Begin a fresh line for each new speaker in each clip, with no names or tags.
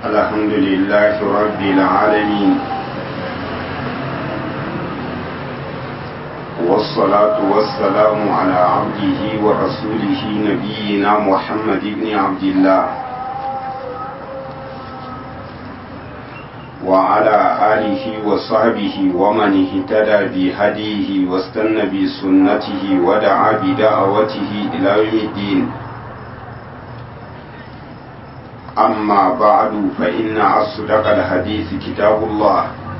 الحمد لله رب العالمين والصلاة والسلام على عبده ورسوله نبينا محمد بن عبد الله وعلى آله وصحبه ومن اهتدى بهديه واستنى بسنته ودعا بدعوته إلى يوم الدين أما بعد فإن أصدق الحديث كتاب الله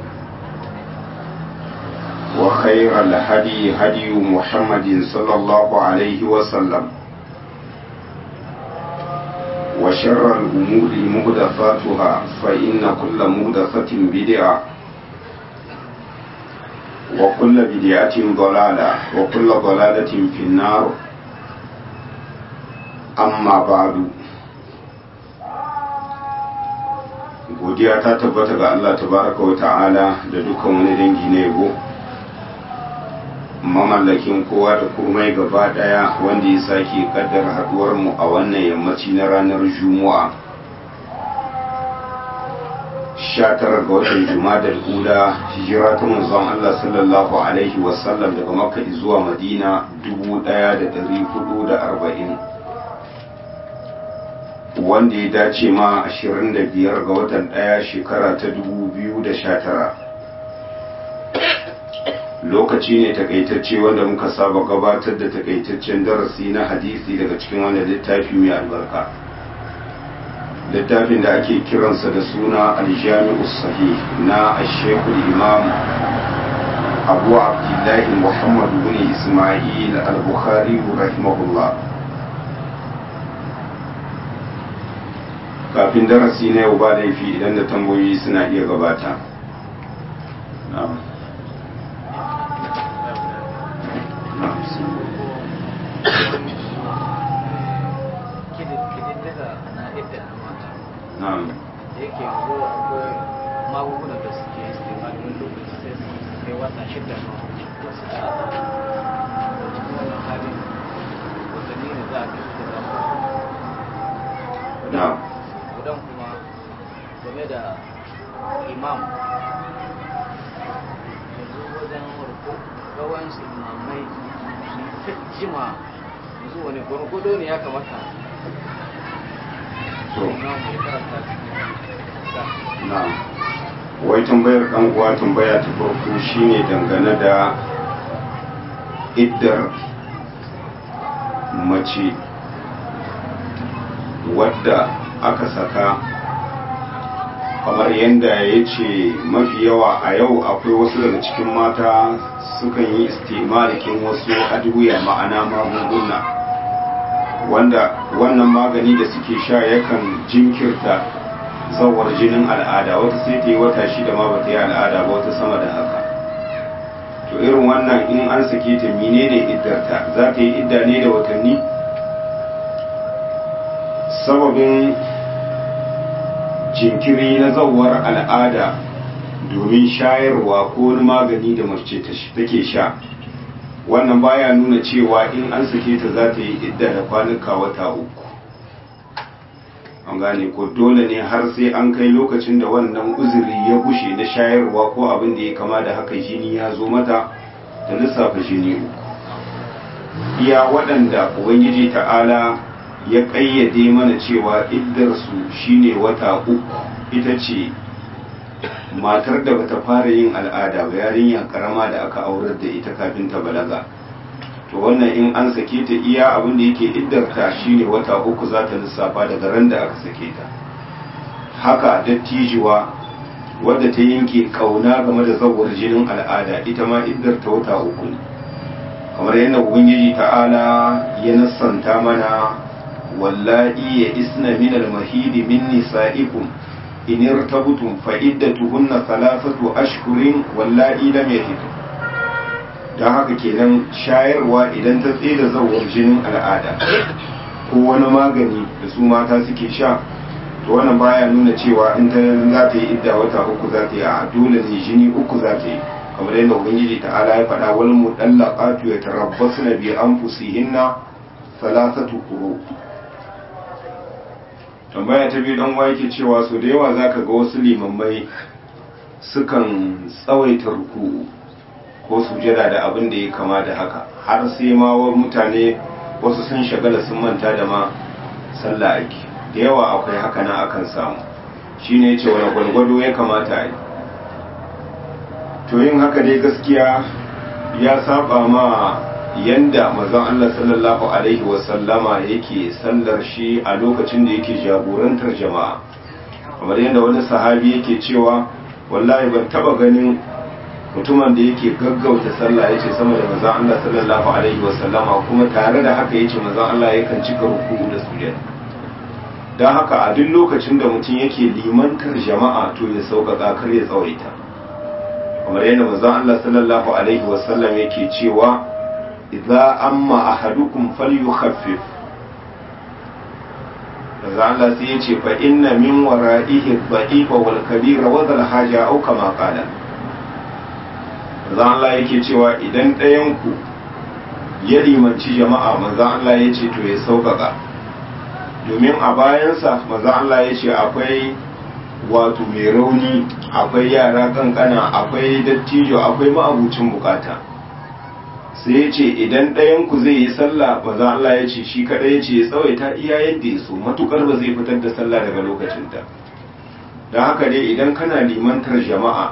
وخير الهدي هدي محمد صلى الله عليه وسلم وشر الأمور مهدفاتها فإن كل مهدفة بدعة وكل بدعة ضلالة وكل ضلالة في النار أما بعد godiya ta tabbata ga Allah tabaraka wa ta'ala da dukkan wani dangi na yabo mamallakin kowa da komai gaba daya wanda ya sake kaddara haduwar mu a wannan yammaci na ranar juma'a 19 ga watan juma'a ula hijira ta manzon Allah sallallahu alaihi wasallam daga makka zuwa madina 1440 wanda ya dace ma 25 ga watan ɗaya shekara ta 2019 lokaci ne takaitacce wanda muka saba gabatar da takaitaccen darasi na hadisi daga cikin wannan littafi mai albarka littafin da ake kiransa da suna aljami'u sahih na ashekul imam abu abdullahi muhammad bin ismail al-bukhari rahimahullah kafin darasi na yau ba laifi idan da tambayoyi suna iya gabata
yake yanzu akwai magungunan da suke istimali wani lokaci sai su kai wata shida na wasu tsada da cikin wannan halin watanni ne za a kai su da
na'am
gudan kuma game da imam yanzu wajen warko gawansu imamai su jima yanzu wani gwargwado ne ya kamata
to
imam ya karanta da
na'am wai tambayar dan uwa tambaya ta farko shine dangane da iddar mace wadda aka saka kamar yadda ya ce mafi yawa a yau akwai wasu daga cikin mata sukan yi istimalikin wasu aduya ma'ana magunguna wanda wannan magani da suke sha yakan jinkirta zawar jinin al'ada wata sai ta yi wata shida ma ba ta yi al'ada ba wata sama da haka to irin wannan in an sake ta menene iddarta za ta yi idda ne da watanni sababin jinkiri na zawar al'ada domin shayarwa ko wani magani da mace take sha wannan baya nuna cewa in an sake ta za ta yi idda da kwanuka wata uku an gane ko dole ne har sai an kai lokacin da wannan uzuri ya gushe na shayarwa ko abin da ya kama da haka jini ya zo mata da lissafa jini uku iya waɗanda ubangiji ta'ala ya ƙayyade mana cewa iddarsu shine wata uku ita ce matar da bata fara yin al'ada ba yarinya karama da aka aurar da ita kafin ta balaga to wannan in an sake ta iya abin da yake iddarta shine wata uku za ta lissafa daga ran da aka sake ta haka dattijuwa wadda ta yanke kauna game da zawar jinin al'ada ita ma iddarta wata uku ne kamar yadda ubangiji ta'ala ya nassanta mana wallahi ya isna min al-mahidi min nisa'ikum in irtabtum fa iddatuhunna thalathatu ashhurin wallahi lam yahid dan haka kenan shayarwa idan ta tsira zawar jinin al'ada ko wani magani da su mata suke sha to wannan baya nuna cewa in ta za ta yi idda wata uku za ta yi a dole ne jini uku za ta yi kamar yadda ubangiji ta'ala ya faɗa wal mudallaqatu yatarabbasna bi anfusihinna thalathatu quru tambaya ta biyu dan uwa yake cewa so da yawa zaka ga wasu limammai sukan tsawaita ruku'u ko sujada da abin da ya kama da haka har sai ma wa mutane wasu sun shagala sun manta da ma sallah ake da yawa akwai haka na akan samu shine yace wani gwalgwado ya kamata a yi to yin haka dai gaskiya ya saba ma yanda mazan Allah sallallahu alaihi wasallama yake sallar shi a lokacin da yake jagorantar jama'a kamar yadda wani sahabi yake cewa wallahi ban taba ganin mutumin da yake gaggauta sallah yace sama da manzon Allah sallallahu alaihi wasallama kuma tare da haka yace manzon Allah yakan cika ruku'u da sujada dan haka a duk lokacin da mutum yake limantar jama'a to ya sauƙaƙa kar ya tsawaita kamar yadda manzon Allah sallallahu alaihi wasallam yake cewa idza amma ahadukum falyukhaffif manzon Allah sai yace fa inna min wara'ihi dha'ifa wal kabira wa dhal haja au kama qala manzon Allah yake cewa idan ɗayan ku ya limanci jama'a manzon Allah yace to ya sauƙaƙa domin a bayansa manzon Allah yace akwai wato mai rauni akwai yara kankana akwai dattijo akwai ma'abucin bukata sai ya ce idan ɗayanku zai yi sallah ba za Allah ya ce shi kaɗai ya ce ya tsawaita iya yadda ya so matukar ba zai fitar da sallah daga lokacinta don haka dai idan kana limantar jama'a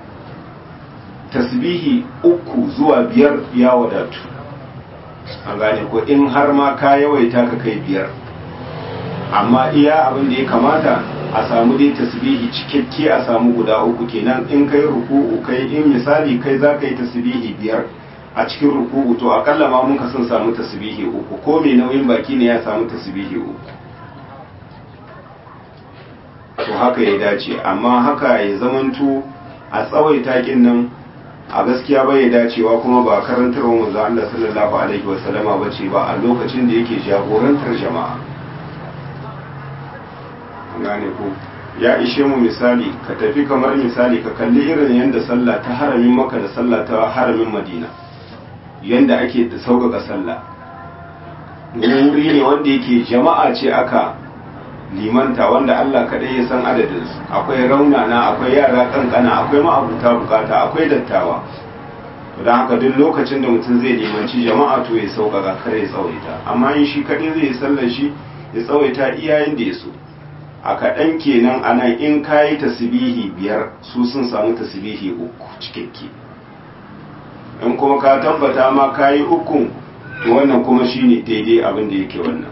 tasbihi uku zuwa biyar ya wadatu an gane ko in har ma ka yawaita ka kai biyar amma iya abin da ya kamata a samu dai tasbihi cikakke a samu guda uku kenan in kai ruku'u kai in misali kai za ka yi tasbihi biyar a cikin ruku'u to akalla ma mun ka sun samu tasbihi uku ko mai nauyin baki ne ya samu tasbihi uku to haka ya dace amma haka ya zamanto a tsawaita kin nan a gaskiya bai dacewa kuma ba karantarwa manzo Allah sallallahu alaihi wasallama bace ba a lokacin da yake jagorantar jama'a gane ko ya ishe mu misali ka tafi kamar misali ka kalli irin yadda sallah ta haramin maka da sallah ta haramin madina yadda ake da sauƙaƙa sallah wuri ne wanda yake jama'a ce aka limanta wanda Allah kaɗai ya san adadinsu akwai raunana akwai yara kankana akwai ma'abuta bukata akwai dattawa don haka duk lokacin da mutum zai limanci jama'a to ya sauƙaƙa kar ya tsawaita amma in shi kaɗai zai sallar shi ya tsawaita iyayen da ya so a kaɗan kenan a nan in ka yi tasbihi biyar su sun samu tasbihi uku cikakke in kuma ka tabbata ma ka yi ukun to wannan kuma shine daidai abin da yake wannan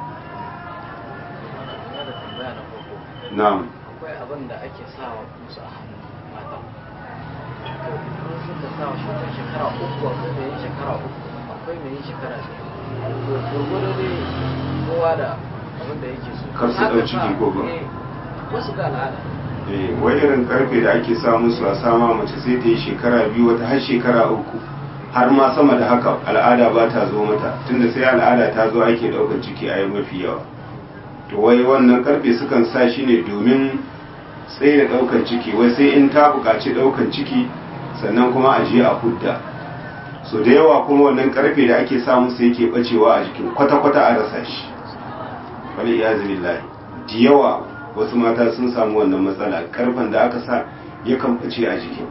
na'am
akwai abin da ake sawa musu a hannun mata to in suka sawa shi wata shekara uku akwai mai yin shekara uku akwai mai yin shekara biyu to gurgudu dai kowa da abin da yake so
Kar su ɗau ciki ko ba?
Eh, wasu ga al'ada
eh wai irin karfe da ake sa musu a sama mace sai ta yi shekara biyu wata har shekara uku har ma sama da haka al'ada ba ta zo mata tunda sai al'ada ta zo ake ɗaukar ciki a yi mafi yawa to wai wannan karfe sukan sa shi ne domin tsaye da ɗaukar ciki wai sai in ta buƙaci ɗaukar ciki sannan kuma a je a hudda so da yawa kuma wannan karfe da ake sa musu yake bacewa a jikin kwata-kwata a rasa shi wani iyazu billahi da yawa wasu mata sun samu wannan matsala karfen da aka sa yakan bace a jikin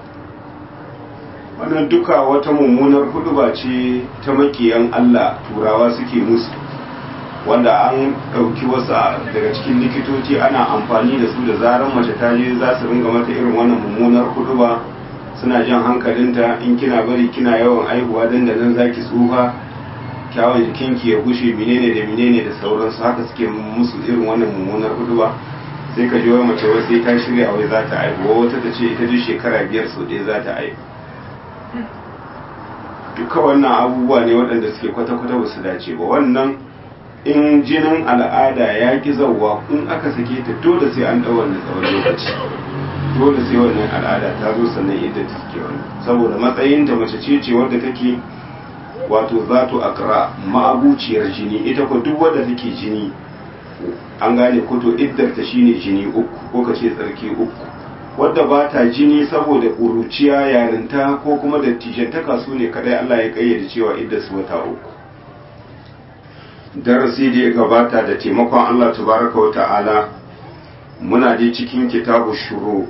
wannan duka wata mummunar huduba ce ta makiyan Allah turawa suke musu wanda an ɗauki wasu daga cikin likitoci ana amfani da su da zarar mace ta je za su ringa mata irin wannan mummunar huduba suna jan hankalinta in kina bari kina yawan aihuwa dan da nan zaki tsufa kyawun jikinki ya gushe menene da menene da sauransu haka suke musu irin wannan mummunar huduba sai ka ji wai mace wai sai ta shirya wai za ta aihu wata ta ce ita duk shekara biyar sau ɗaya za ta aihu duka wannan abubuwa ne waɗanda suke kwata-kwata ba su dace ba wannan in jinin al'ada ya ki zauwa in aka sake ta dole sai an ɗau wannan tsawon lokaci dole sai wannan al'ada ta zo sannan yadda ta suke wannan saboda matsayinta mace ce ce wadda take wato zato akra ma'abuciyar jini ita ko duk wadda take jini an gane ko to iddar ta shine jini uku ko ka ce tsarki uku wadda ba ta jini saboda ƙuruciya yarinta ko kuma dattijantaka su ne kadai Allah ya kayyade cewa iddar su wata uku darasi da ya gabata da taimakon Allah tabaraka wa ta'ala muna dai cikin kitabu shuru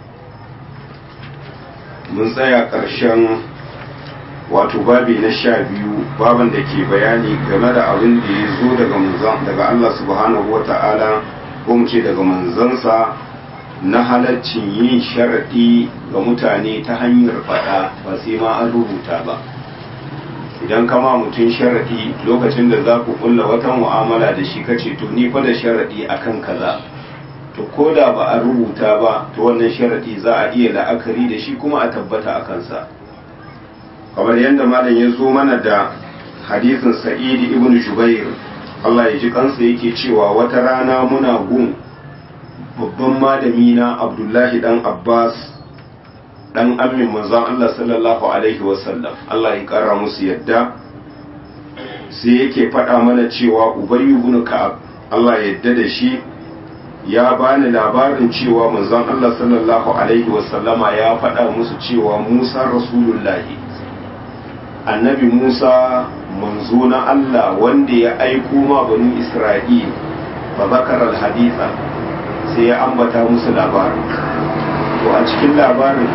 mun tsaya ƙarshen wato babi na sha biyu baban da ke bayani game da abin da ya zo daga manzan daga Allah subhanahu wa ta'ala ko mu ce daga manzansa na halaccin yin sharaɗi ga mutane ta hanyar faɗa ba sai ma an rubuta ba idan kama mutum sharaɗi lokacin da za ku kulla wata mu'amala da shi kace to ni fa da sharaɗi akan kaza to ko da ba a rubuta ba to wannan sharaɗi za a iya la'akari da shi kuma a tabbata a kansa kamar yadda malam ya zo mana da hadisin sa'idi ibn jubair Allah ya ji kansa yake cewa wata rana muna gun babban malami na abdullahi dan abbas dan amin manzon Allah sallallahu alaihi wasallam Allah ya kara musu yadda sai yake faɗa mana cewa ubayyu ibn ka'ab Allah ya yadda da shi ya bani labarin cewa manzon Allah sallallahu alaihi wasallama ya faɗa musu cewa Musa rasulullahi annabi Musa manzo na Allah wanda ya aiko ma banu Isra'il fa zakara al-haditha sai ya ambata musu labarin to a cikin labarin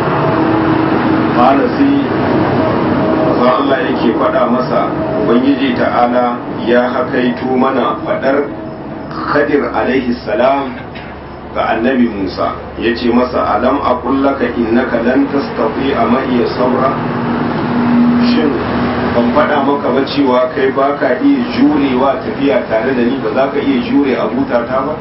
qala sai manzo Allah yake faɗa masa ubangiji ta'ala ya hakaito mana faɗar Khadir alaihi salam ga annabi Musa ya ce masa alam a kullaka innaka lan tastati a ma'iya sabra shin ban faɗa maka ba cewa kai ba ka iya jurewa tafiya tare da ni ba za ka iya jure a butata ba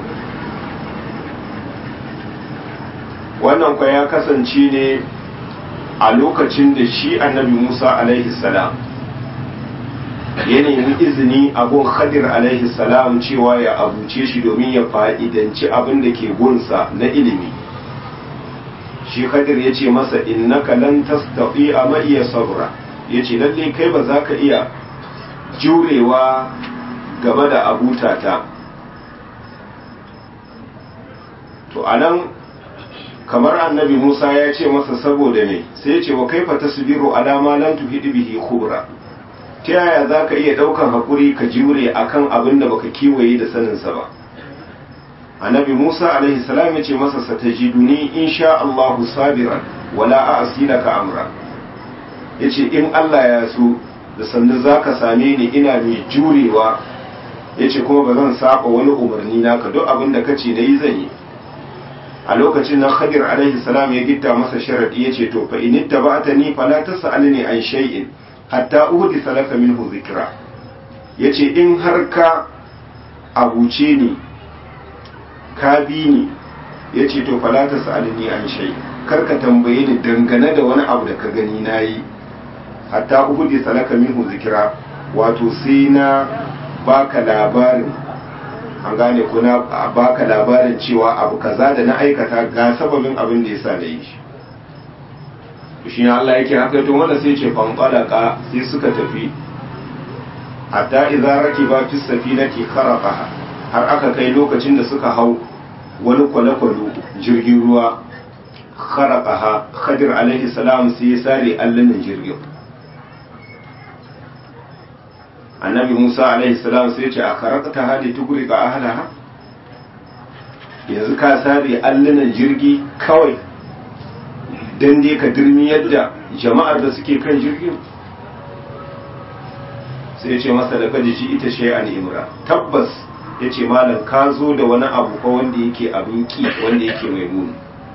wannan kwa ya kasance ne a lokacin da shi annabi Musa alaihi salam ya nemi izini a gun khadir alaihi salam cewa ya abuce shi domin ya fa'idanci abin da ke gunsa na ilimi shi khadir ya ce masa innaka lan tastati a ma'iya sabra ya ce lalle kai ba za ka iya jurewa game da abutata to anan kamar annabi musa ya ce masa saboda ne sai ya ce wa kaifa tasbiru alama lan tuhidi bihi khubra ta yaya za ka iya ɗaukan haƙuri ka jure a kan abin da baka kiwaye da saninsa ba annabi musa alaihi salam ya ce masa satajiduni in sha allahu sabiran wala a asilaka amra ya ce in allah ya so da sannu za ka same ni ina mai jurewa ya ce kuma ba zan saba wani umarni naka duk abin da ka ce na yi zan yi a lokacin nan khadir alaihi salam ya gitta masa sharadi ya ce to fa in ittaba'tani fala tas'alni an shay'in hatta uhdi salaka minhu zikra yace in har ka abuce ni ka bi ni yace to fala ta sa'alni an shay kar ka tambaye ni dangane da wani abu da ka gani nayi hatta uhdi salaka minhu zikra wato sai na baka labarin an gane ko na baka labarin cewa abu kaza da na aikata ga sababin abin da yasa da yi shi shi ne Allah yake haka to wanda sai ce fanqalaka sai suka tafi hatta idza rakiba fi safinati kharaqaha har aka kai lokacin da suka hau wani kwale-kwale jirgin ruwa kharaqaha khadir alaihi salam sai ya sare allanin jirgin annabi Musa alaihi salam sai ya ce a kharaqta hadi tugri ga ahlaha yanzu ka sare allanin jirgi kawai don dai ka dirmi yadda jama'ar da suke kan jirgin sai ya ce masa da kaji shi ita shi an imra tabbas ya ce malam ka zo da wani abu fa wanda yake abin ki wanda yake mai muni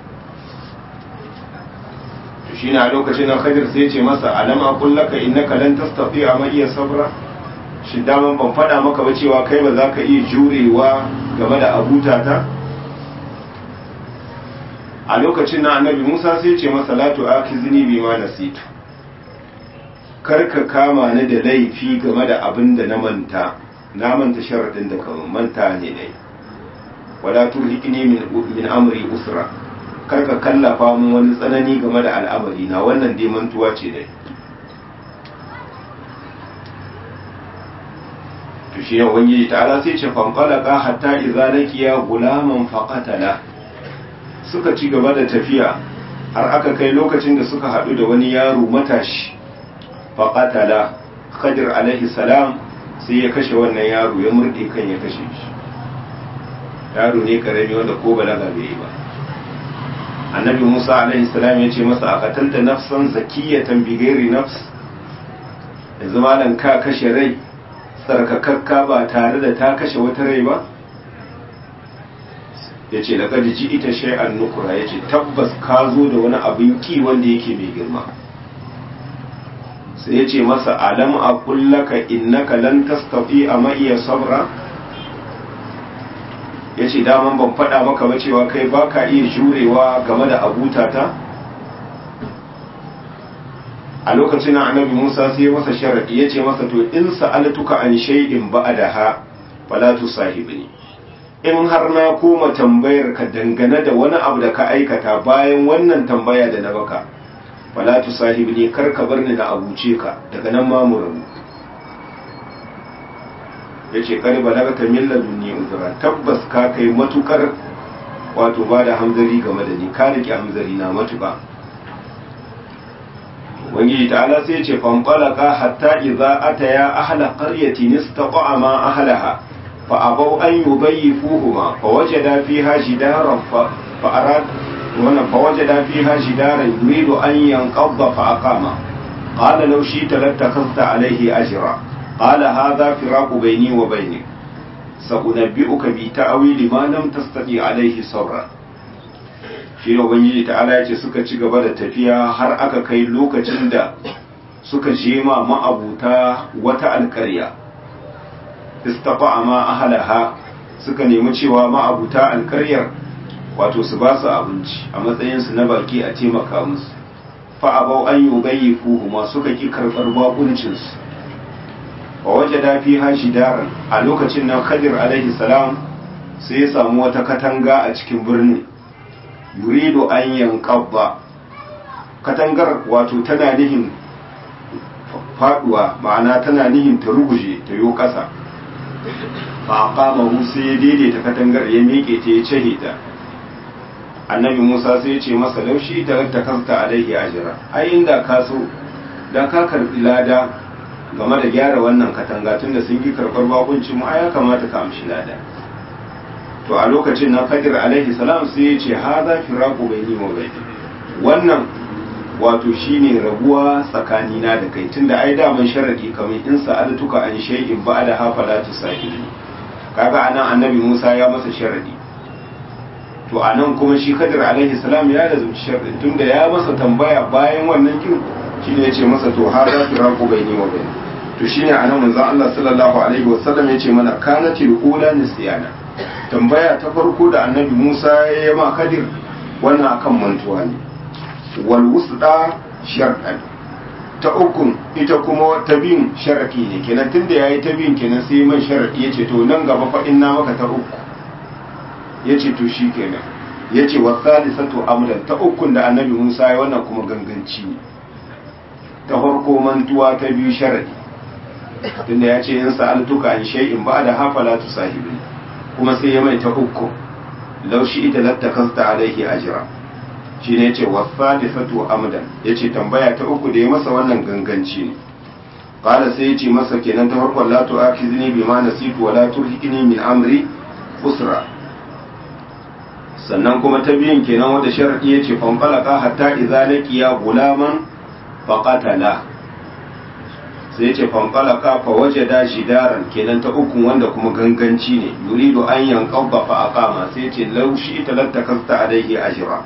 to shi na lokacin nan khadir sai ya ce masa alam aqul laka innaka lan tastati'a ma iya sabra shi daman ban faɗa maka ba cewa kai ba za ka iya jurewa game da abutata a lokacin na annabi musa sai ce masa latu aki zini bi ma nasitu karka kama ni da laifi game da abin da na manta na manta sharaɗin da kamar manta ne dai wala turhiqni min min amri usra karka kallafa mun wani tsanani game da al'amari na wannan dai mantuwa ce dai to shi ne ubangiji ta'ala sai ce fanfalaka hatta idza laqiya gulaman faqatala suka ci gaba da tafiya har aka kai lokacin da suka haɗu da wani yaro matashi faƙatala khadir alaihi salam sai ya kashe wannan yaro ya murɗe kan ya kashe shi yaro ne karami wanda ko balaga bai yi ba annabi musa alaihi salam ya ce masa a katalta nafsan zakiyatan bighairi nafs yanzu malam ka kashe rai tsarkakakka ba tare da ta kashe wata rai ba ya ce da ji ita shay'an nukura ya ce tabbas ka zo da wani abin ki wanda yake mai girma sai ya ce masa alam a kullaka innaka lan tastafi a ma'iya sabra ya ce daman ban faɗa maka ba cewa kai ba ka iya jurewa game da abutata a lokacin annabi musa sai masa sharaɗi ya ce masa to in sa'altuka an shay'in ba'daha fala tusahibni in har na koma tambayar ka dangane da wani abu da ka aikata bayan wannan tambaya da na baka fala tusahibni kar ka bar ni na abuce ka daga nan ma mu rabu yace kar balagata min ladunni uzra tabbas ka kai matukar wato ba da hamzari game da ni ka rike hamzari na matuka ubangiji ta'ala sai ce fanfalaka hatta idza ataya ahla qaryatin istaqa'a ma ahlaha fa abaw an yubayyifuhuma fa wajada fiha jidaran fa arad wannan fa wajada fiha jidaran yuridu an yanqadha fa aqama qala law shi'ta lattakhadhta alayhi ajra qala hadha firaqu bayni wa baynik sa'unabbi'uka bi ta'wili ma lam tastati alayhi sabra shi ne ubangiji ta'ala ya ce suka ci gaba da tafiya har aka kai lokacin da suka je ma ma'abuta wata alkarya istafa ma ahalaha suka nemi cewa ma'abuta alkaryar wato su ba su abinci a matsayinsu na baki a taimaka musu fa'abau an yi ubayi fuhuma suka ki karɓar bakuncinsu wa waje dafi hashi daren a lokacin nan khadir alaihi salam sai ya samu wata katanga a cikin birnin yuridu an yanqadda katangar wato tana nihin faduwa ma'ana tana nihin ta ruguje ta yo kasa fa qama sai ya daidaita katangar ya miƙe ta ya cehe ta annabi Musa sai ya ce masa laushi ta ta kasta alaihi ajira ai inda ka so da ka karbi lada game da gyara wannan katanga tunda sun ki karbar bakuncin mu ai ya kamata ka amshi lada to a lokacin nan Khadir alaihi salam sai ya ce haza firaqu baini wa baini wannan wato shine rabuwa tsakanina da kai tunda ai daman sharadi kamar in sa'altuka an shay'in ba'da hafa la tusahili kaga anan annabi Musa ya masa sharadi to anan kuma shi Khadir alaihi salam ya lazumci sharadin tunda ya masa tambaya bayan wannan kin shine yace masa to haza firaqu baini wa baini to shine anan manzon Allah sallallahu alaihi wasallam yace mana kanatil ula nisyana tambaya ta farko da annabi Musa ya yi ma Kadir wannan akan mantuwa ne wal wusda shar'an ta ukun ita kuma ta bin sharaki ne kenan tunda yayi ta bin kenan sai man sharadi yace to nan gaba fa inna maka ta uku yace to shikenan yace wa salisatu amran ta ukun da annabi Musa ya wannan kuma ganganci ne ta farko mantuwa ta biyu sharadi tunda yace in sa'altuka an shay'in ba'da hafala tusahibi kuma sai ya mai ta uku laushi ita lattakasta alaihi ajira shi ne ce wasalisatu amdan ya ce tambaya ta uku da ya masa wannan ganganci ne qala sai ya ce masa kenan ta farkon la tu'akhidni bima nasitu wa la turhiqni min amri usra sannan kuma ta biyan kenan wanda sharadi ya ce fanfalaka hatta idza laqiya gulaman faqatala sai ya ce fanfalaka fa waje da shidaran kenan ta uku wanda kuma ganganci ne yuridu an yanqabba fa aqama sai ya ce law shi talattakasta alaihi ajra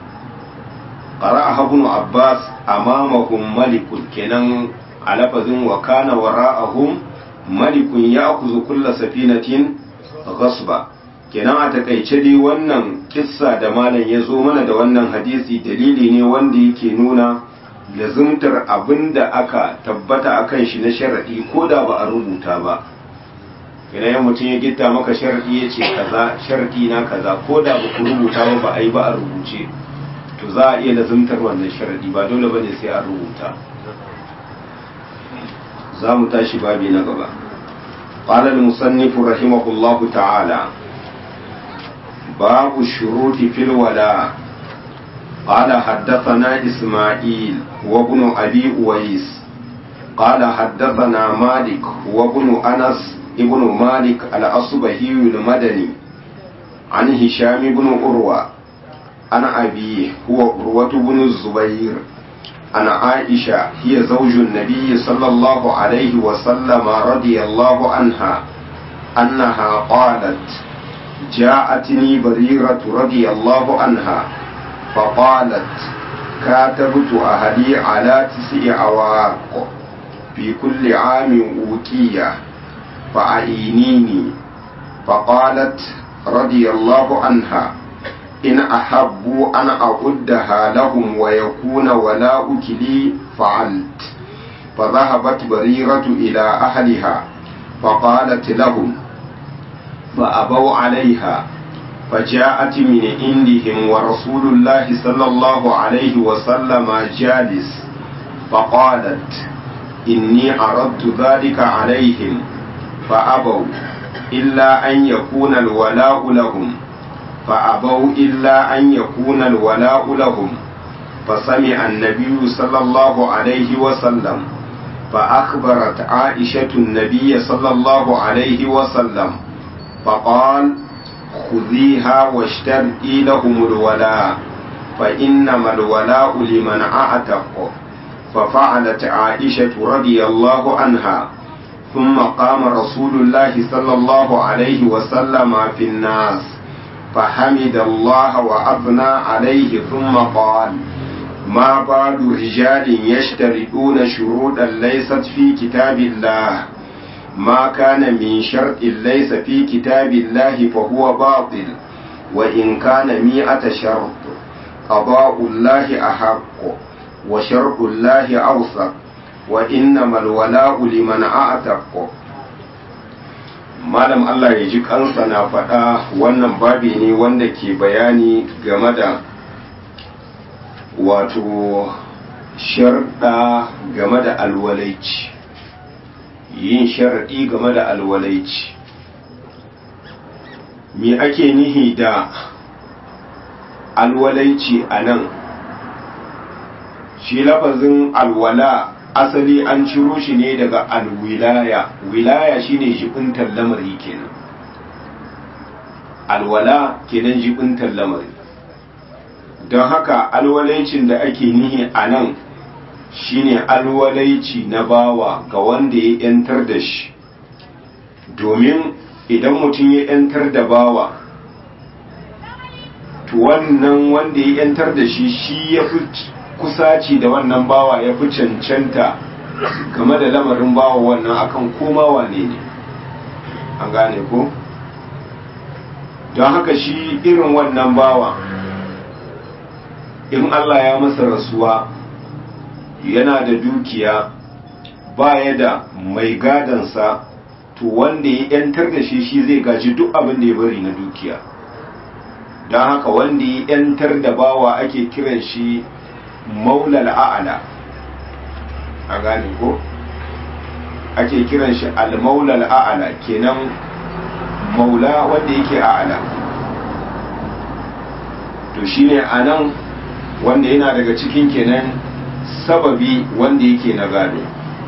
qara'a ibn abbas amamahum malikun kenan a lafazin wa kana wara'ahum malikun ya'khudhu kulla safinatin ghasba kenan a takaice dai wannan kissa da malam ya zo mana da wannan hadisi dalili ne wanda yake nuna lazumtar abin da aka tabbata a kan shi na sharaɗi ko da ba a rubuta ba idan mutum ya gitta maka sharaɗi ya ce kaza sharaɗi na kaza ko da ba ku rubuta ba ba a yi ba a rubuce to za a iya lazumtar wannan sharaɗi ba dole ba ne sai a rubuta za mu tashi babi na gaba قال المصنف رحمه الله تعالى باب الشروط في الولاء قال حدثنا إسماعيل وابن أبي أويس قال حدثنا مالك وابن أنس ابن مالك الأصبهي المدني عن هشام بن أروى عن أبيه هو أروة بن الزبير عن عائشة هي زوج النبي صلى الله عليه وسلم رضي الله عنها أنها قالت جاءتني بريرة رضي الله عنها فقالت كاتبت أهلي على تسع عواق في كل عام أوكية فأعينيني فقالت رضي الله عنها إن أحبوا أن أعدها لهم ويكون ولاؤك لي فعلت فذهبت بريرة إلى أهلها فقالت لهم فأبوا عليها فجاءت من عندهم ورسول الله صلى الله عليه وسلم جالس فقالت إني عرضت ذلك عليهم فأبوا إلا أن يكون الولاء لهم فأبوا إلا أن يكون الولاء لهم فسمع النبي صلى الله عليه وسلم فأخبرت عائشة النبي صلى الله عليه وسلم فقال خذيها واشترئي لهم الولاء فإنما الولاء لمن أعتق ففعلت عائشة رضي الله عنها ثم قام رسول الله صلى الله عليه وسلم في الناس فحمد الله وأثنى عليه ثم قال ما بال رجال يشترطون شروطا ليست في كتاب الله ما كان من شرط ليس في كتاب الله فهو باطل وإن كان مئة شرط قضاء الله أحق وشرط الله أوثق وإنما الولاء لمن أعتق malam Allah ya ji kansa na faɗa wannan babi ne wanda ke bayani game da wato sharɗa game da alwalaici yin sharaɗi game da alwalaici me ake nihi da alwalaici a nan shi lafazin alwala asali an ciro shi ne daga alwilaya wilaya shine jibintar lamari kenan alwala kenan jibintar lamari don haka alwalaicin da ake nihi a nan shine alwalaici na bawa ga wanda ya yantar da shi domin idan mutum ya yantar da bawa to wannan wanda ya yantar da shi shi ya fi kusaci da wannan bawa ya fi cancanta game da lamarin bawa wannan akan koma wane ne an gane ko don haka shi irin wannan bawa in Allah ya masa rasuwa yana da dukiya baya da mai gadansa to wanda ya yantar da shi shi zai gaji duk abin da ya bari na dukiya don haka wanda ya yantar da bawa ake kiran shi maulal a'ala a gane ko ake kiran shi al-maulal a'ala kenan maula wanda yake a'ala to shine anan wanda yana daga cikin kenan sababi wanda yake na gado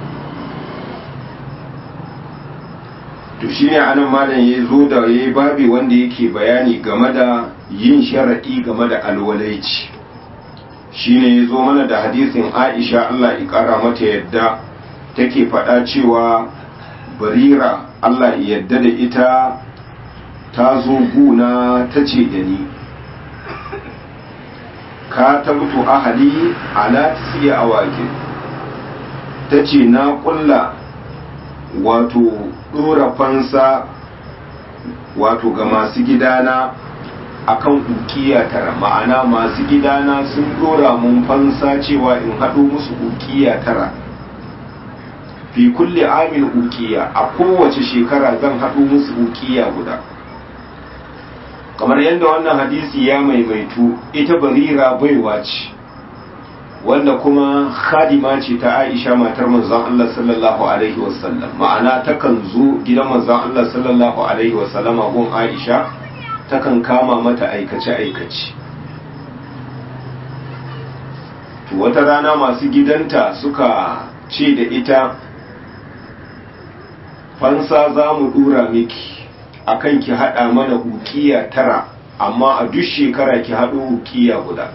to shine anan malam ya zo da yayi babi wanda yake bayani game da yin sharadi game da alwalaici shine ya zo mana da hadisin Aisha Allah ya kara mata yadda take faɗa cewa barira Allah ya yadda da ita ta zo guna ta ce da ni ka tabtu ahali ala tisiya awakin ta ce na kulla wato dora fansa wato ga masu gidana akan ukiya tara ma'ana masu gidana sun dora mun fansa cewa in haɗo musu ukiya tara fi kulle amin ukiya a kowace shekara zan haɗo musu ukiya guda kamar yadda wannan hadisi ya maimaitu ita barira baiwa ce wanda kuma khadima ce ta aisha matar manzon Allah sallallahu alaihi wasallam ma'ana takan zo gidan manzon Allah sallallahu alaihi wasallama gun aisha takan kama mata aikace aikace to wata rana masu gidanta suka ce da ita fansa za mu dura miki akan ki hada mana ukiya tara amma a duk shekara ki hado ukiya guda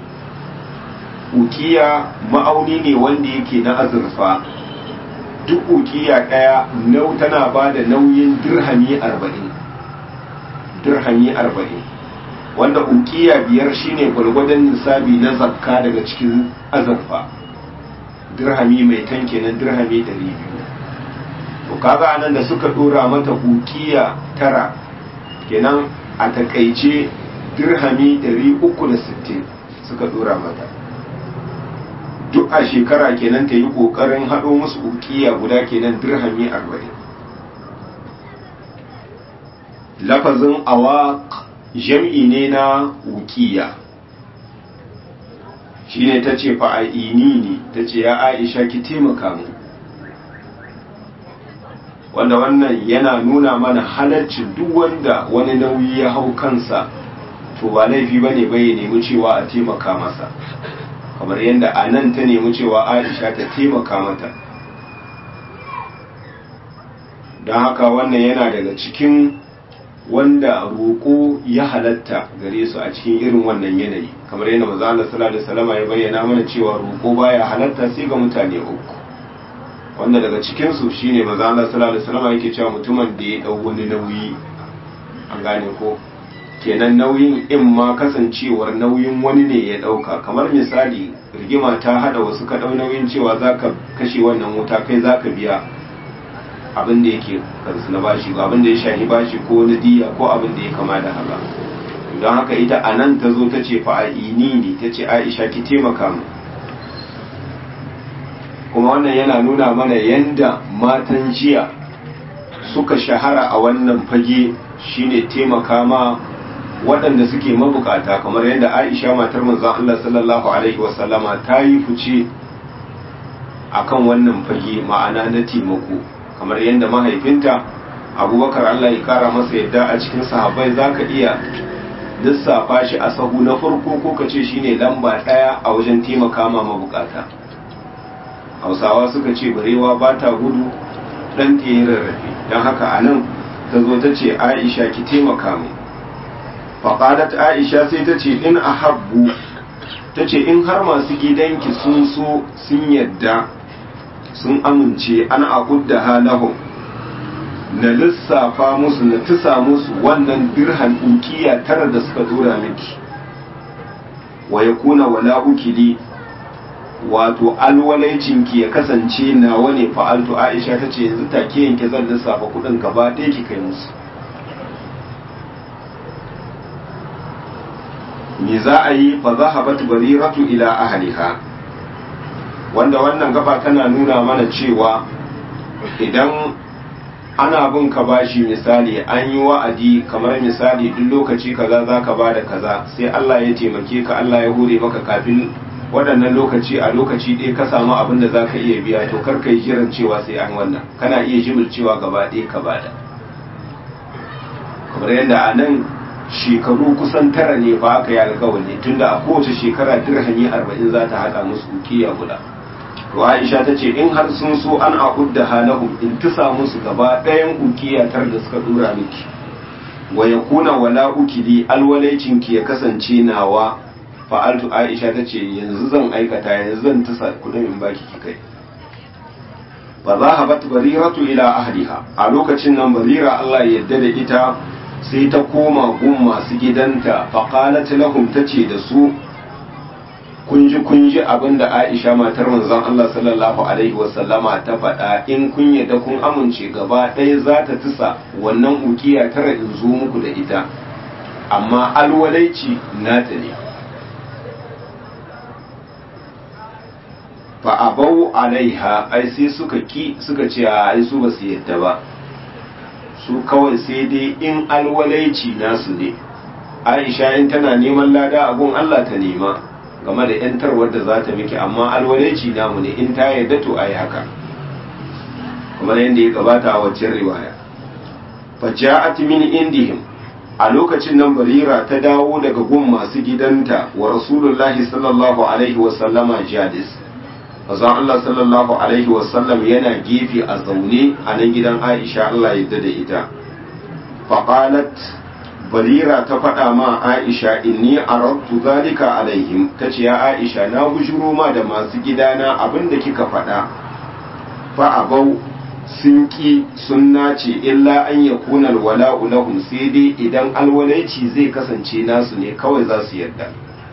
ukiya ma'auni ne wanda yake na azurfa duk ukiya daya nau tana ba da nauyin dirhami arba'in dirhami arba'in wanda ukiya biyar shine gwargwadon nisabi na zakka daga cikin azurfa dirhami mai tan kenan dirhami ɗari biyu to kaga anan da suka dora mata ukiya tara kenan a takaice dirhami ɗari uku da sittin suka dora mata duk a shekara kenan ta yi ƙoƙarin haɗo musu ukiya guda kenan dirhami arba'in lafazin awaq jam'i ne na ukiya shine ta ce fa'a'ini ne ta ce ya aisha ki taimaka mu wanda wannan yana nuna mana halarcin duk wanda wani nauyi ya hau kansa to ba laifi ba ne bai nemi cewa a taimaka masa kamar yadda a nan ta nemi cewa aisha ta taimaka mata don haka wannan yana daga cikin wanda roƙo ya halatta gare su a cikin irin wannan yanayi kamar yadda maza Allah sallallahu alaihi wasallam ya bayyana mana cewa roƙo baya halatta sai ga mutane uku wanda daga cikin su shine maza Allah sallallahu alaihi wasallam yake cewa mutumin da ya dau wani nauyi an gane ko kenan nauyin in ma kasancewar nauyin wani ne ya dauka kamar misali rigima ta hada wasu ka dau nauyin cewa zaka kashe wannan wuta kai zaka biya abin da yake kansu na bashi abin da ya shahi bashi ko na diya ko abin da ya kama da haka don haka ita a nan ta zo ta ce fa'a'ini ne ta ce aisha ki taimaka mu kuma wannan yana nuna mana yanda matan jiya suka shahara a wannan fage shine taimaka ma waɗanda suke mabukata kamar yadda aisha matar manzon Allah sallallahu alaihi wasallama ta yi fice akan wannan fage ma'ana na taimako kamar yadda mahaifinta abubakar Allah ya kara masa yadda a cikin sahabbai za ka iya lissafa shi a sahu na farko ko ka ce shine lamba ɗaya a wajen taimaka ma mabukata hausawa suka ce barewa ba ta gudu ɗan ta yi rarrafe don haka a nan ta zo ta ce aisha ki taimaka mu faƙadat aisha sai ta ce in a habbu ta ce in har masu gidanki sun so sun yadda sun amince an akudda halahum na lissafa musu na tusa musu wannan dirhan ukiya tara da suka dora miki wa ya kuna wala ukili wato alwalaicinki ya kasance nawa ne fa'altu aisha ta ce yanzu take yanke zan lissafa kudin gaba ɗaya ki kai musu me za a yi fa zahabat bariratu ila ahliha wanda wannan gaba tana nuna mana cewa idan ana bin ka bashi misali an yi wa'adi kamar misali duk lokaci kaza za ka ba da kaza sai Allah ya taimake ka Allah ya hure maka kafin waɗannan lokaci a lokaci ɗaya ka samu abin da za ka iya biya to kar ka yi jiran cewa sai an wannan kana iya jimil cewa gaba ɗaya ka bada kamar yadda a nan shekaru kusan tara ne ba aka yi alkawari tunda a kowace shekara dirhami arba'in za ta haɗa musu kiya guda to Aisha ta ce in har sun so an aqudda halahum in tusa musu gaba ɗayan ukiyatar da suka dura miki wa yakuna wala ukili alwalaicin ki ya kasance nawa fa'altu Aisha ta ce yanzu zan aikata yanzu zan tusa kudin in baki ki kai fa zahabat bariratu ila ahliha a lokacin nan barira Allah ya yarda da ita sai ta koma gun masu gidanta fa qalat lahum tace da su kunji kunji abin da Aisha matar manzon Allah sallallahu alaihi wasallama ta faɗa in kun yadda kun amince gaba ɗaya za ta tusa wannan ukiya tara in zo muku da ita amma alwalaici nata ne fa abau alaiha ai sai suka ki suka ce ai su ba su yadda ba su kawai sai dai in alwalaici nasu ne Aisha in tana neman lada a gun Allah ta nema game da yantarwar da za ta miki amma alwalaici namu ne in ta yarda to ayi haka kamar yadda ya gabata a waccan riwaya faja'at min indihim a lokacin nan barira ta dawo daga gun masu gidanta wa rasulullahi sallallahu alaihi wa sallama jadis manzon Allah sallallahu alaihi wasallam yana gefe a zaune a nan gidan Aisha Allah ya da ita faqalat barira ta faɗa ma Aisha inni aradtu zalika alaihim tace ya Aisha na bujuro ma da masu gidana abinda kika faɗa fa abau sun ki sun nace illa an yakuna alwala'u lahum sai dai idan alwalaici zai kasance nasu ne kawai za su yarda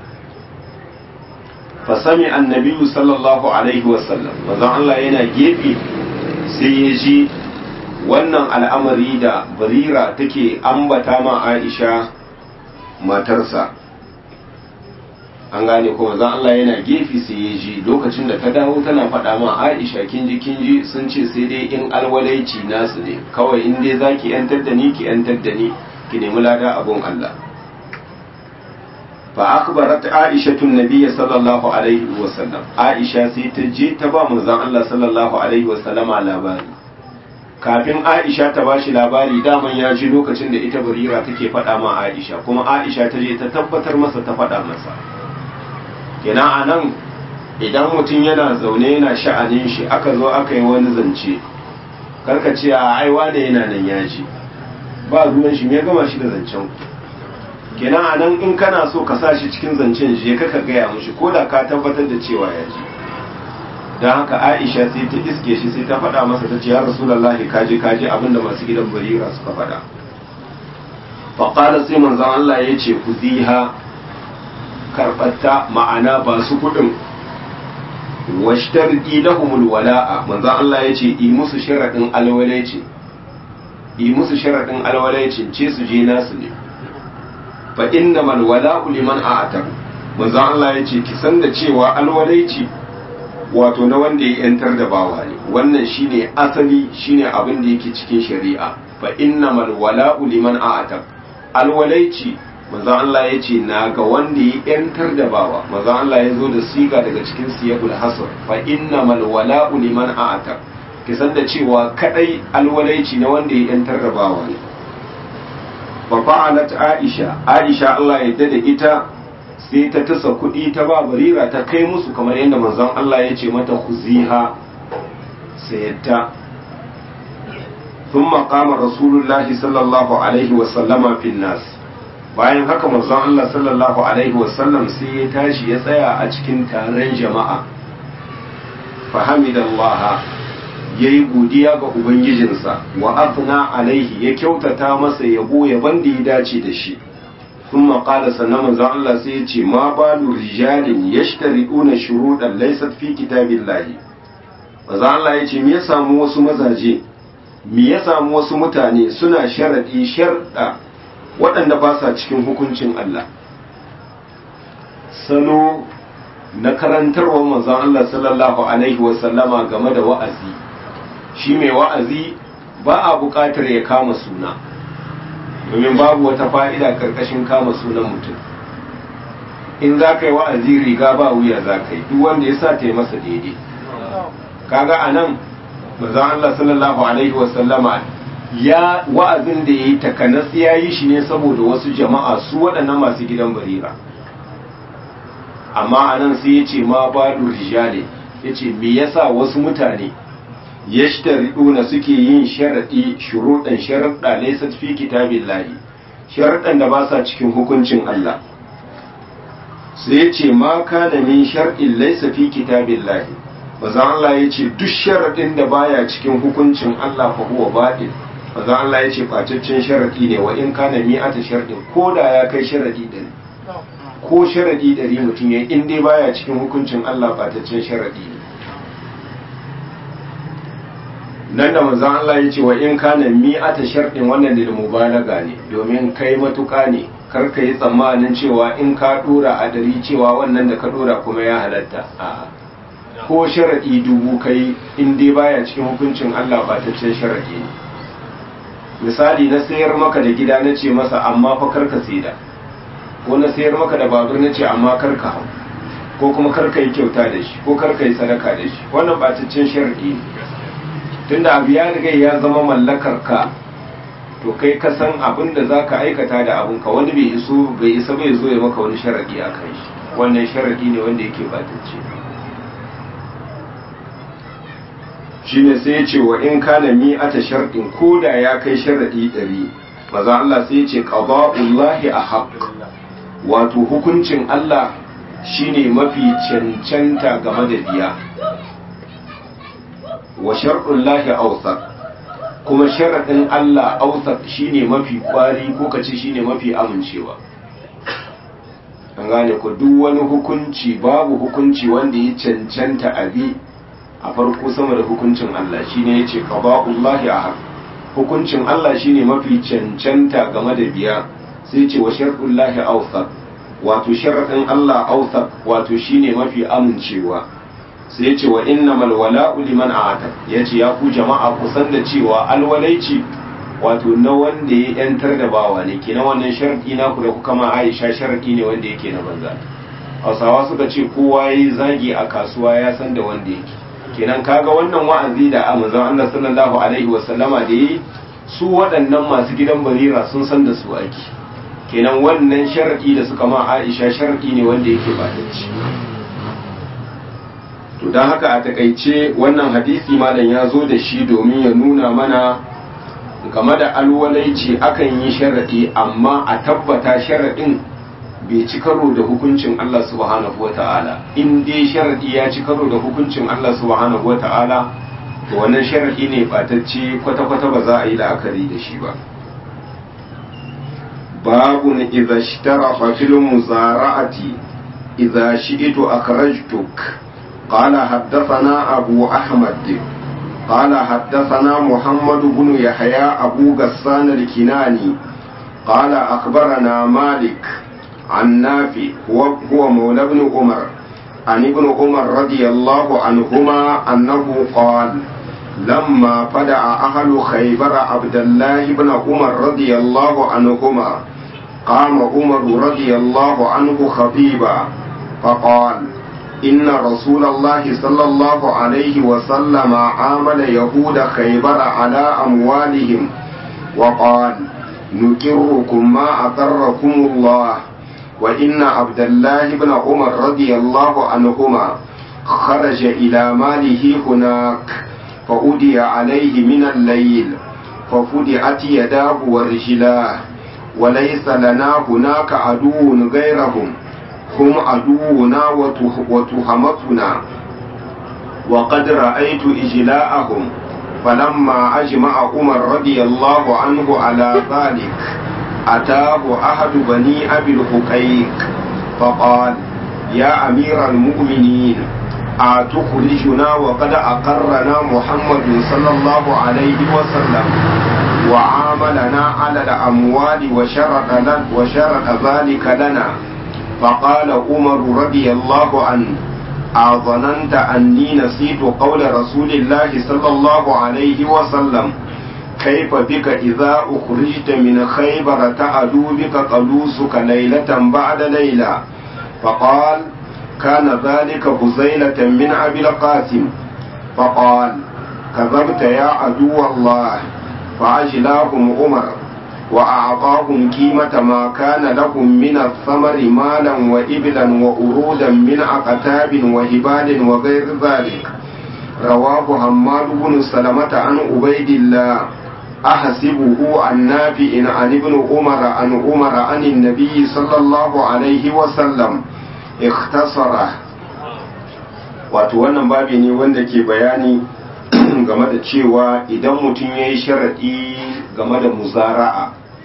fasami annabiyu sallallahu alaihi wasallam manzon Allah yana gefe sai ya ji wannan al'amari da barira take ambata ma Aisha matarsa an gane kuma manzon Allah yana gefe sai ya ji lokacin da ta dawo tana faɗa ma Aisha kin ji kin ji sun ce sai dai in alwalaici nasu ne kawai in dai zaki yantar da ni ki yantar da ni ki nemi lada abun Allah فأخبرت عائشة النبي صلى الله عليه وسلم عائشة سيتجي تبا منزان الله صلى الله عليه وسلم على labari. kafin Aisha ta bashi labari daman ya ji lokacin da ita Barira take faɗa ma Aisha kuma Aisha ta je ta tabbatar masa ta faɗa masa kenan anan idan mutum yana zaune yana sha'anin shi aka zo aka yi wani zance karka ce a aiwa da yana nan ya ji ba ruwan shi me gama shi da zancen ku kenan a nan in kana so ka sa shi cikin zancen je ka gaya mushi ko da ka tabbatar da cewa ya ji don haka aisha sai ta iske shi sai ta faɗa masa ta ce ya rasulallahi kaji kaji abinda masu gidan barira suka faɗa faƙala sai manzon Allah ya ce ku ziha karɓatta ma'ana ba su kuɗin washtar lahumul wala'a manzon Allah ya ce yi musu sharaɗin alwalaici yi musu sharaɗin alwalaicin ce su je nasu ne fa inna mal wala'u liman a'ata manzon Allah ya ce ki san da cewa alwalaici wato na wanda ya yantar da bawa ne wannan shine asali shine abin da yake cikin shari'a fa inna mal wala'u liman a'ata alwalaici manzon Allah ya ce na ga wanda ya yantar da bawa manzon Allah ya zo da siga daga cikin siyabul hasr fa inna mal wala'u liman a'ata ki san da cewa kadai alwalaici na wanda ya yantar da bawa ne fa fa'alat aisha aisha Allah ya da ita sai ta tasa kuɗi ta ba barira ta kai musu kamar yadda manzon Allah ya ce mata khuziha sayatta ثم قام رسول الله صلى الله عليه وسلم في الناس bayan haka manzon Allah sallallahu alaihi wasallam sai ya tashi ya tsaya a cikin taron jama'a fahamidallaha ya yi godiya ga ubangijinsa wa afna alaihi ya kyautata masa yabo yaban da ya dace da shi sun maƙala sannan manzon Allah sai ya ce ma balu rijalin yashtari'una shuruɗan laysat fi kitabillahi manzon Allah ya ce me ya samu wasu mazaje me ya samu wasu mutane suna sharadi sharda waɗanda ba sa cikin hukuncin Allah salo na karantarwar manzon Allah sallallahu alaihi wasallama game da wa'azi shi mai wa'azi ba a buƙatar ya kama suna domin babu wata fa'ida ƙarƙashin kama sunan mutum in za ka yi wa'azi riga ba wuya za ka yi duk wanda ya sa ta yi masa daidai kaga a nan manzon Allah sallallahu alaihi wasallama ya wa'azin da ya yi takanas ya yi shi ne saboda wasu jama'a su waɗannan masu gidan barira amma a nan sai ya ce ma ba rijale ya ce me yasa wasu mutane yashtari'una suke yin sharaɗi shuruɗan sharaɗa laysat fi kitabillahi sharaɗan da ba sa cikin hukuncin Allah sai ya ce ma kana min shar'in laysa fi kitabillahi bazan Allah ya ce duk sharaɗin da baya cikin hukuncin Allah fa huwa batil bazan Allah ya ce facaccen sharaɗi ne wa in kana mi'ata sharaɗin ko da ya kai sharaɗi ɗari ko sharaɗi ɗari mutum ya in dai baya cikin hukuncin Allah facaccen sharaɗi ne nan da manzon Allah ya ce wa in kana mi'ata sharɗin wannan da mubalaga ne domin kai matuƙa ne kar ka yi tsammanin cewa in ka ɗora a dari cewa wannan da ka ɗora kuma ya halatta a'a ko sharaɗi dubu kai in dai baya cikin hukuncin Allah bataccen sharaɗi ne misali na sayar maka da gida na ce masa amma fa kar ka saida ko na sayar maka da babur na ce amma kar ka hau ko kuma kar ka yi kyauta da shi ko kar ka yi sadaka da shi wannan bataccen sharaɗi ne tunda abu ya riga ya zama mallakar ka to kai ka san abin da za ka aikata da abin ka wani bai iso bai isa bai zo ya maka wani sharaɗi a kan shi wannan sharaɗi ne wanda yake batacce shine sai ya ce wa in kana mi'ata sharɗin ko da ya kai sharaɗi ɗari maza Allah sai ya ce qada'ullahi ahaq wato hukuncin Allah shine mafi cancanta game da biya wa sharɗullahi awsaq kuma sharaɗin Allah awsaq shine mafi kwari ko kace shine mafi amincewa an gane ku duk wani hukunci babu hukunci wanda ya cancanta abi a farko sama da hukuncin Allah shine yace qada'ullahi ahad hukuncin Allah shine mafi cancanta game da biya sai ce wa shar'ullahi awsaq wato sharadin Allah awsaq wato shine mafi amincewa sai yace wa innamal wala'u liman a'ata yace ya ku jama'a ku san da cewa alwalaici wato na wanda ya yantar da bawa ne kenan wannan sharadi na ku da kuka ma Aisha sharadi ne wanda yake na banza Hausawa suka ce kowa yayi zagi a kasuwa ya san da wanda yake kenan kaga wannan wa'azi da manzon Allah sallallahu alaihi wasallama da yi su waɗannan masu gidan barira sun san da su aiki kenan wannan sharadi da suka ma Aisha sharadi ne wanda yake ba da ci to dan haka a takaice wannan hadisi malam ya zo da shi domin ya nuna mana game da alwalaici akan yi sharadi amma a tabbata sharadin bai ci karo da hukuncin Allah subhanahu wata'ala in dai sharadi ya ci karo da hukuncin Allah subhanahu wata'ala to wannan sharadi ne batacce kwata-kwata ba za a yi la'akari da shi ba babu na idza shtarafa fil muzara'ati idza shi'tu akhrajtuk qala haddathana abu ahmad قال حدثنا محمد بن يحيى أبو غسان الكناني قال أخبرنا مالك عن نافع هو, هو مولى بن عمر عن ابن عمر رضي الله عنهما أنه قال لما فدع أهل خيبر عبد الله بن عمر رضي الله عنهما قام عمر رضي الله عنه خطيبا فقال إن رسول الله صلى الله عليه وسلم عامل يهود خيبر على أموالهم وقال نكركم ما أقركم الله وإن عبد الله بن عمر رضي الله عنهما خرج إلى ماله هناك فأدي عليه من الليل ففدعت يداه ورجلاه وليس لنا هناك عدو غيرهم هم عدونا وتهمتنا وقد رأيت إجلاءهم فلما أجمع عمر رضي الله عنه على ذلك أتاه أحد بني أبي الحقيق فقال يا أمير المؤمنين أتخرجنا وقد أقرنا محمد صلى الله عليه وسلم وعاملنا على الأموال وشرط, وشرط ذلك لنا فقال عمر رضي الله عنه أظننت أني نسيت قول رسول الله صلى الله عليه وسلم كيف بك إذا أخرجت من خيبر تعدو بك قلوسك ليلة بعد ليلة فقال كان ذلك هزيلة من أبي القاسم فقال كذبت يا عدو الله فعجلاهم عمر وأعطاهم قيمة ما كان لهم من الثمر مالا وإبلا وأرودا من أقتاب وهبال وغير ذلك رواه حماد بن سلمة عن عبيد الله أحسبه عن نافع عن ابن عمر عن عمر عن النبي صلى الله عليه وسلم اختصره wato wannan babi ne wanda ke bayani game da cewa idan mutum ya yi sharaɗi game da muzara'a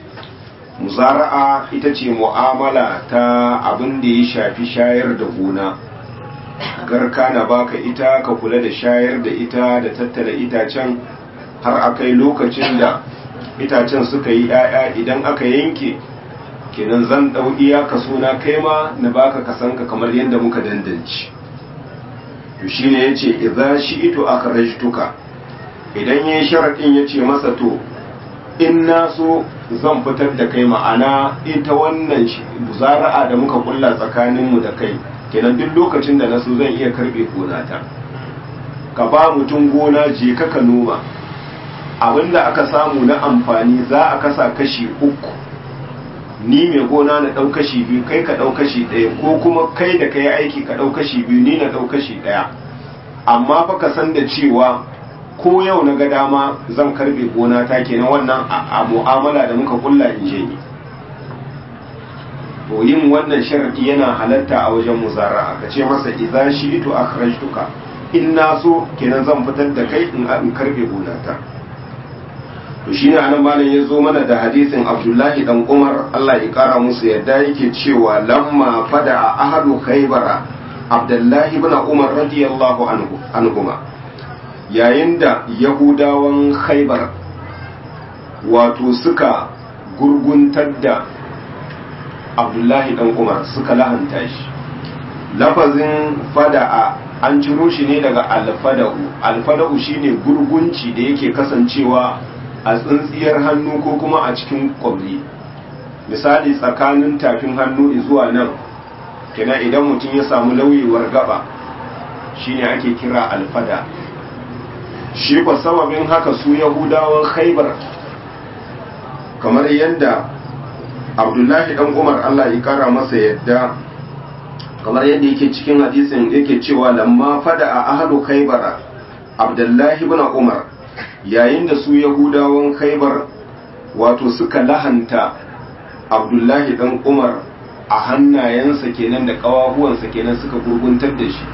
muzara'a ita ce mu'amala ta abin da ya shafi shayar da gona garka na baka ita ka kula da shayar da ita da tattala itacen har akai lokacin da itacen suka yi 'ya'ya idan aka yanke kenan zan ɗau iya kaso na kai ma na baka kasanka kamar yadda muka dandanci to shine yace idza shi'tu akhrajtuka idan yayin sharadin yace masa to in na so zan fitar da kai ma'ana ita wannan zara'a da muka kulla tsakanin mu da kai kenan duk lokacin da na so zan iya karbe gonata ka ba mutum gona je ka ka noma abinda aka samu na amfani za a kasa kashi uku ni mai gona na ɗau kashi biyu kai ka ɗau kashi ɗaya ko kuma kai da kai aiki ka ɗau kashi biyu ni na ɗau kashi ɗaya amma fa ka san da cewa ko yau na ga dama zan karbe gona ta kenan wannan a mu'amala da muka kulla in je ni to yin wannan sharadi yana halatta a wajen muzara ka ce masa idza shi'tu akhrajtuka in na so kenan zan fitar da kai in in karbe gona ta to shine anan malam ya zo mana da hadisin Abdullahi dan Umar Allah ya kara musu yadda yake cewa lamma fada ahadu khaybara Abdullahi ibn Umar radiyallahu anhu anhuma yayin da Yahudawan Khaybar wato suka gurguntar da Abdullahi dan Umar suka lahanta shi lafazin fada'a an ciro shi ne daga alfada'u alfada'u shine gurgunci da yake kasancewa a tsintsiyar hannu ko kuma a cikin kwabri misali tsakanin tafin hannu zuwa nan kina idan mutum ya samu lauyewar gaba shine ake kira alfada shi kwa sababin haka su yahudawan khaibar kamar yadda abdullahi dan umar allah ya kara masa yadda kamar yadda yake cikin hadisin yake cewa lamma fada a ahlu khaibara abdullahi ibn umar yayin da su yahudawan khaibar wato suka lahanta abdullahi dan umar a hannayensa kenan da kawahuwansa kenan suka gurguntar da shi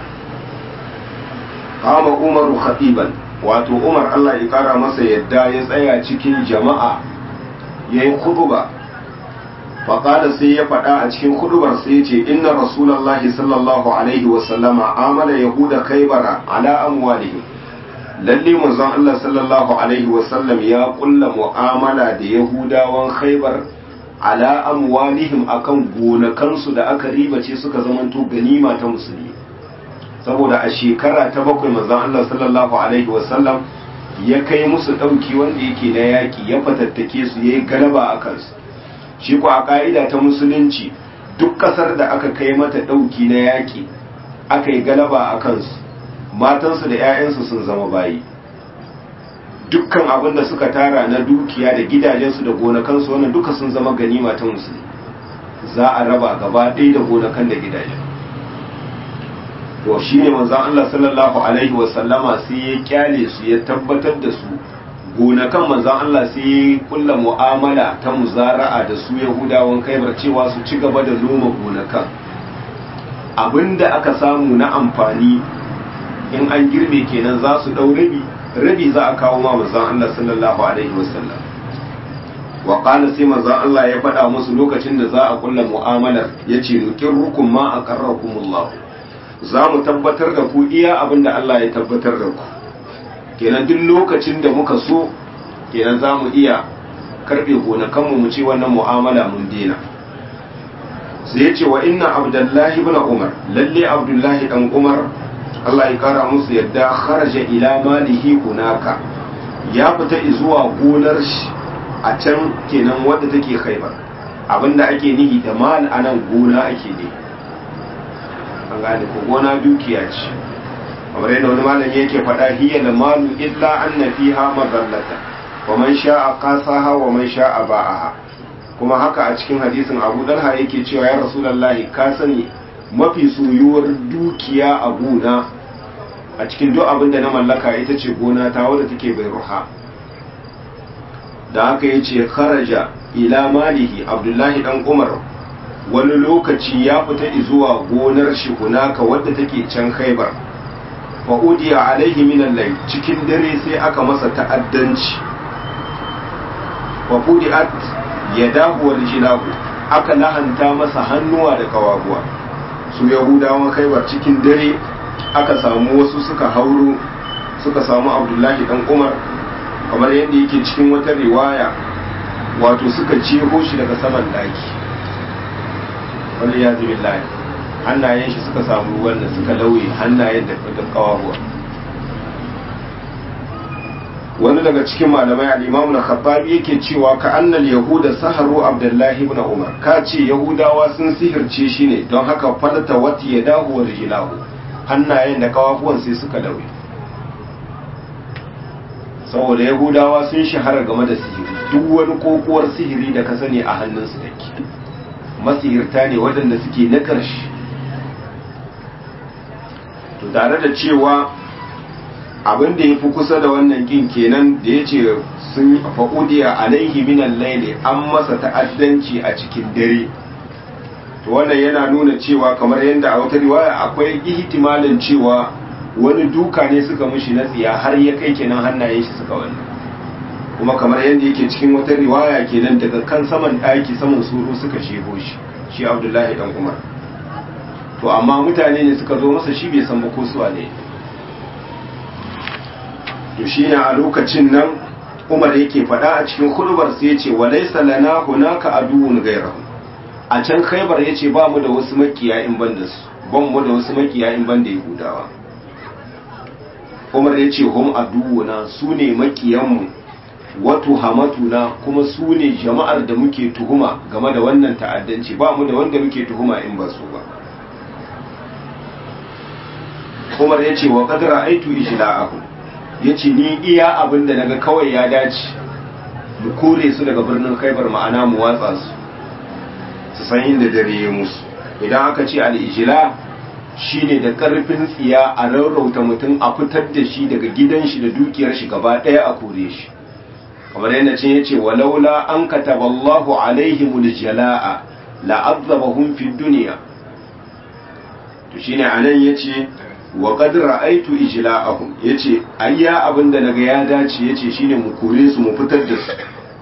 kama umaru khatiban wato umar allah ya kara masa yadda ya tsaya cikin jama'a ya yi kuduba faƙada sai ya faɗa a cikin kudubar sai ya ce inna rasulallahi sallallahu alaihi wasallama amala yahuda kaibara ala amwalihim lalle manzon Allah sallallahu alaihi wasallam ya kulla mu'amala da yahudawan khaibar ala amwalihim akan gonakansu da aka ribace suka zamanto ganima ta musulmi saboda a shekara ta bakwai manzon Allah sallallahu alaihi wasallam ya kai musu ɗauki wanda yake na yaƙi ya fatattake su ya yi galaba a kansu shi ko a ƙa'ida ta musulunci duk ƙasar da aka kai mata ɗauki na yaƙi aka yi galaba a kansu matansu da 'ya'yansu sun zama bayi dukkan abin da suka tara na dukiya da gidajensu da gonakansu wannan duka sun zama ganima ta musulmi za a raba gaba ɗaya da gonakan da gidajen to shi ne manzan Allah sallallahu alaihi wasallama sai ya kyale su ya tabbatar da su gonakan manzan Allah sai ya kulla mu'amala ta muzara'a da su yahudawan kaibar cewa su ci gaba da noma gonakan abinda aka samu na amfani in an girbe kenan za su ɗau rabi rabi za a kawo ma manzan Allah sallallahu alaihi wasallam wa qala sai manzan Allah ya faɗa musu lokacin da za a kulla mu'amalar yace nukirrukum ma aqarrakumullah za mu tabbatar da ku iya abin da Allah ya tabbatar da ku kenan duk lokacin da muka so kenan za mu iya karɓe gonakanmu mu ce wannan mu'amala mun dena sai ya ce wa inna abdullahi ibn umar lalle abdullahi dan umar Allah ya kara musu yadda kharaja ila malihi hunaka ya fita zuwa gonar shi a can kenan wadda take khaibar abinda ake nihi da mal anan gona ake ne an gane ko gona dukiya ce kamar yadda wani malami yake faɗa hiya da malu illa anna fiha mazallata wa man sha'a qasaha wa man sha'a ba'aha kuma haka a cikin hadisin Abu Dalha yake cewa ya Rasulullahi ka sani mafi soyuwar dukiya a gona a cikin duk abin da na mallaka ita ce gona ta wadda take bai ruha da haka yace kharaja ila malihi Abdullahi dan Umar wani lokaci ya fita zuwa gonar shi hunaka wadda take can khaibar fa udiya alaihi minan lai cikin dare sai aka masa ta'addanci fa udiat yadahu wal jilahu aka lahanta masa hannuwa da kawaguwa su yahudawan khaibar cikin dare aka samu wasu suka hauro suka samu abdullahi dan umar kamar yadda yake cikin wata riwaya wato suka jeho shi daga saman daki wani ya zubi layi hannayen shi suka samu ruwan da suka lauye hannayen da kawahuwa wani daga cikin malamai al'imamu na khattabi yake cewa ka annal yahuda saharu abdullahi ibn umar ka ce yahudawa sun sihirce shi ne don haka falata wata ya dahu wa rijilahu hannayen da kawahuwan sai suka lauye saboda yahudawa sun shahara game da sihiri duk wani kokuwar sihiri da ka sani a hannunsu take masihirta ne waɗanda suke na ƙarshe to tare da cewa abin da ya fi kusa da wannan kin kenan da ya ce sun fa'udiya alaihi minan laili an masa ta'addanci a cikin dare to wannan yana nuna cewa kamar yadda a wata riwaya akwai ihtimalin cewa wani duka ne suka mishi na tsiya har ya kai kenan hannayen shi suka wannan kuma kamar yadda yake cikin wata riwaya kenan daga kan saman ɗaki saman suru suka shego shi shi abdullahi dan umar to amma mutane ne suka zo masa shi bai san ba ko su ne to shi ne a lokacin nan umar yake faɗa a cikin hudubar sai ya ce walaisa lana hunaka aduwwun gairahu a can khaibar ya ce ba mu da wasu makiya in ban da su ban mu da wasu makiya in ban da yahudawa umar ya ce hum aduwuna su ne makiyanmu wato hamatuna kuma su ne jama'ar da muke tuhuma game da wannan ta'addanci ba mu da wanda muke tuhuma in ba su ba umar ya ce wa kadara aitu ijla'ahu ya ce ni iya abin da naga kawai ya dace mu kore su daga birnin khaibar ma'ana mu watsa su su san inda dare ya musu idan aka ce al'ijila shi ne da ƙarfin tsiya a rarrauta mutum a fitar da shi daga gidan shi da dukiyar shi gaba ɗaya a kore shi kamar yadda ce ya ce walaula an kataba Allahu alaihimul jala'a la'azzabahum fid dunya to shine anan yace wa qad ra'aytu ijla'ahum yace ayya abinda naga ya dace yace shine mu kore su mu fitar da su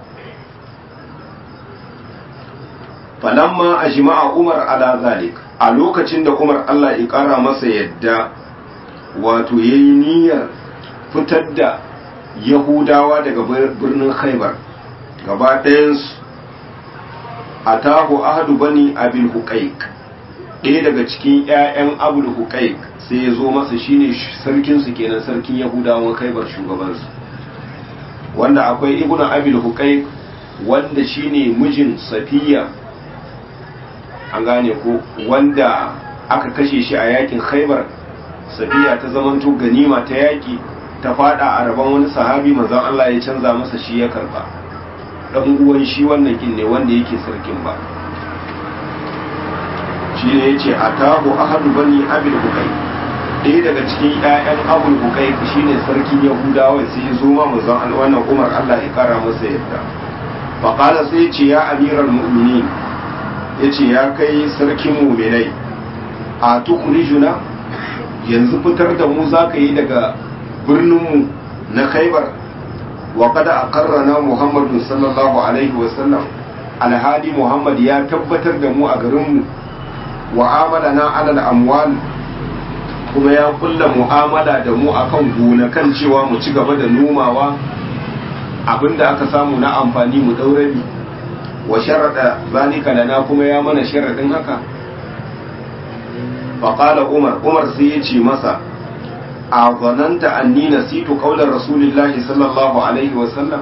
falamma ajma'a Umar ala zalik a lokacin da Umar Allah ya kara masa yadda wato yayi niyyar fitar da Yahudawa daga birnin Khaibar gaba ɗayansu atahu ahadu bani abil huqaiq ɗaya daga cikin ƴaƴan abul huqaiq sai ya zo masa shine sarkin su kenan sarkin Yahudawan Khaibar shugabansu wanda akwai ibnu abil huqaiq wanda shine mijin Safiya an gane ko wanda aka kashe shi a yakin khaibar safiya ta zamanto ganima ta yaki ta fada a rabon wani sahabi manzon Allah ya canza masa shi ya karba dan uwan shi wannan kin ne wanda yake sarkin ba shi ne yace atahu ahadu bani abil bukai ɗaya daga cikin ƴaƴan abul bukai shine sarkin yahudawa sai ya zo ma manzon Allah wannan Umar Allah ya kara masa yadda faqala sai ya ce ya amiral mu'minin ya ce ya kai sarkin muminai a tukurijuna yanzu fitar da mu za ka yi daga birninmu na khaibar wa kada a karrana muhammadun sallallahu alaihi wasallam alhali muhammad ya tabbatar da mu a garinmu wa na alal amwal kuma ya kulla mu'amala da mu akan gonakan cewa mu ci gaba da nomawa abinda aka samu na amfani mu daurabi wa sharaɗa zalika lana kuma ya mana sharaɗin haka faƙala umar umar sai ya ce masa a zananta anni nasitu qaular rasulillahi sallallahu alaihi wasallam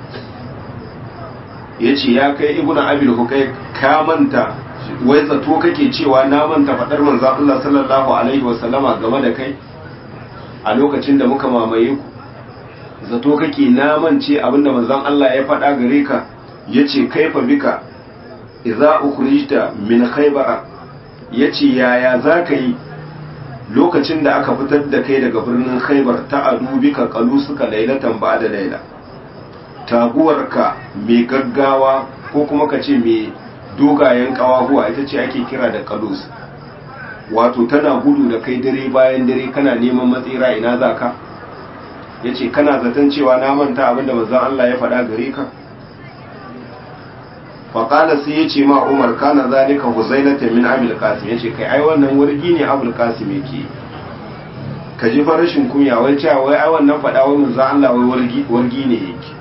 ya ce ya kai ibn abil hukai ka manta wai zato kake cewa na manta faɗar manzan Allah sallallahu alaihi wasallama game da kai a lokacin da muka mamaye ku zato kake na mance abinda manzan Allah ya faɗa gare ka yace kaifa bika idza ukhrijta min khaybara yace yaya zaka yi lokacin da aka fitar da kai daga birnin khaybar ta adu bika qalusuka laylatan ba'da layla taguwarka mai gaggawa ko kuma ka ce mai dogayen kawahuwa ita ce ake kira da qalus wato tana gudu da kai dare bayan dare kana neman matsira ina zaka yace kana zaton cewa na manta abinda manzon Allah ya faɗa gare ka faƙala sai ya ce ma umar kana zalika huzailata min abul qasim ya ce kai ai wannan wargi ne abul qasim yake ka ji fa rashin kunya wai cewa wai ai wannan faɗa wai manzo Allah wai wargi wargi ne yake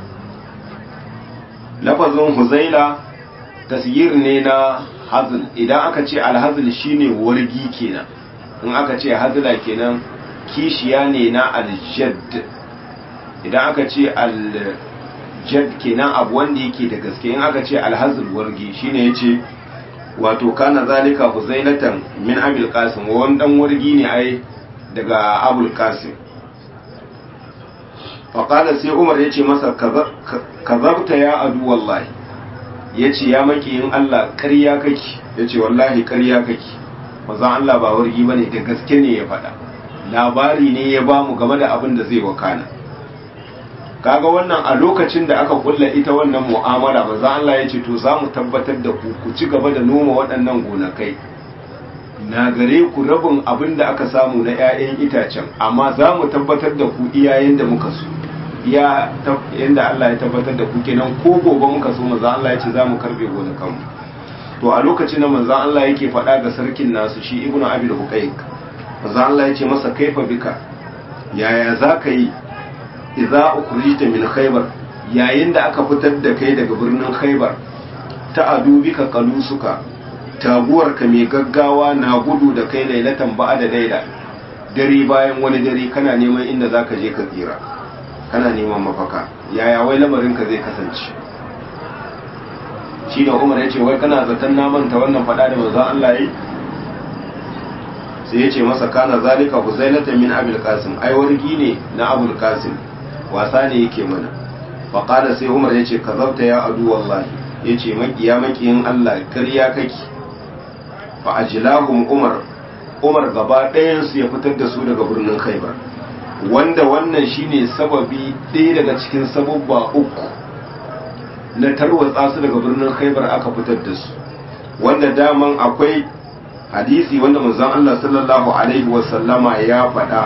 lafazin huzaila tasyir ne na hazl idan aka ce alhazl shine wargi kenan in aka ce hazla kenan kishiya ne na aljadd idan aka ce al jad kenan abu wanda yake da gaske in aka ce alhazul wargi shine yace wato kana zalika huzailatan min abil qasim wani dan wargi ne ai daga abul qasim faqala sai umar yace masa kazabta ya adu wallahi yace ya maki in Allah ƙarya kake yace wallahi ƙarya kake manzon Allah ba wargi bane da gaske ne ya faɗa labari ne ya bamu game da abin da zai wakana kaga wannan a lokacin da aka kulla ita wannan mu'amala manzo Allah ya ce to za mu tabbatar da ku ku ci gaba da noma waɗannan gonakai na gare ku rabin abin da aka samu na 'ya'yan itacen amma za mu tabbatar da ku iyayen da muka so iya yanda Allah ya tabbatar da ku kenan ko gobe muka so manzo Allah ya ce za mu karbe gonakanmu to a lokacin da manzo Allah yake faɗa ga sarkin nasu shi ibnu abil huqayq manzo Allah ya ce masa kaifa bika yaya za ka yi idza ukhrijta min khaybar yayin da aka fitar da kai daga birnin khaybar ta adu bika qalusuka taguwarka mai gaggawa na gudu da kai lailatan ba'a da laila dare bayan wani dare kana neman inda zaka je ka tsira kana neman mafaka yaya wai lamarinka zai kasance shi da umar ya ce wai kana zaton na manta wannan fada da manzon Allah yi sai ya ce masa kana zalika huzailata min abul qasim ai wargi ne na abul qasim wasa ne yake mana fa qala sai umar ya ce kazabta ya adu wallahi ya ce makiya makiyin Allah karya kake fa ajlahum umar umar gaba ɗayan su ya fitar da su daga birnin khaybar wanda wannan shine sababi ɗaya daga cikin sababba uku na tarwatsa su daga birnin khaibar aka fitar da su wanda daman akwai hadisi wanda manzon Allah sallallahu alaihi wasallama ya faɗa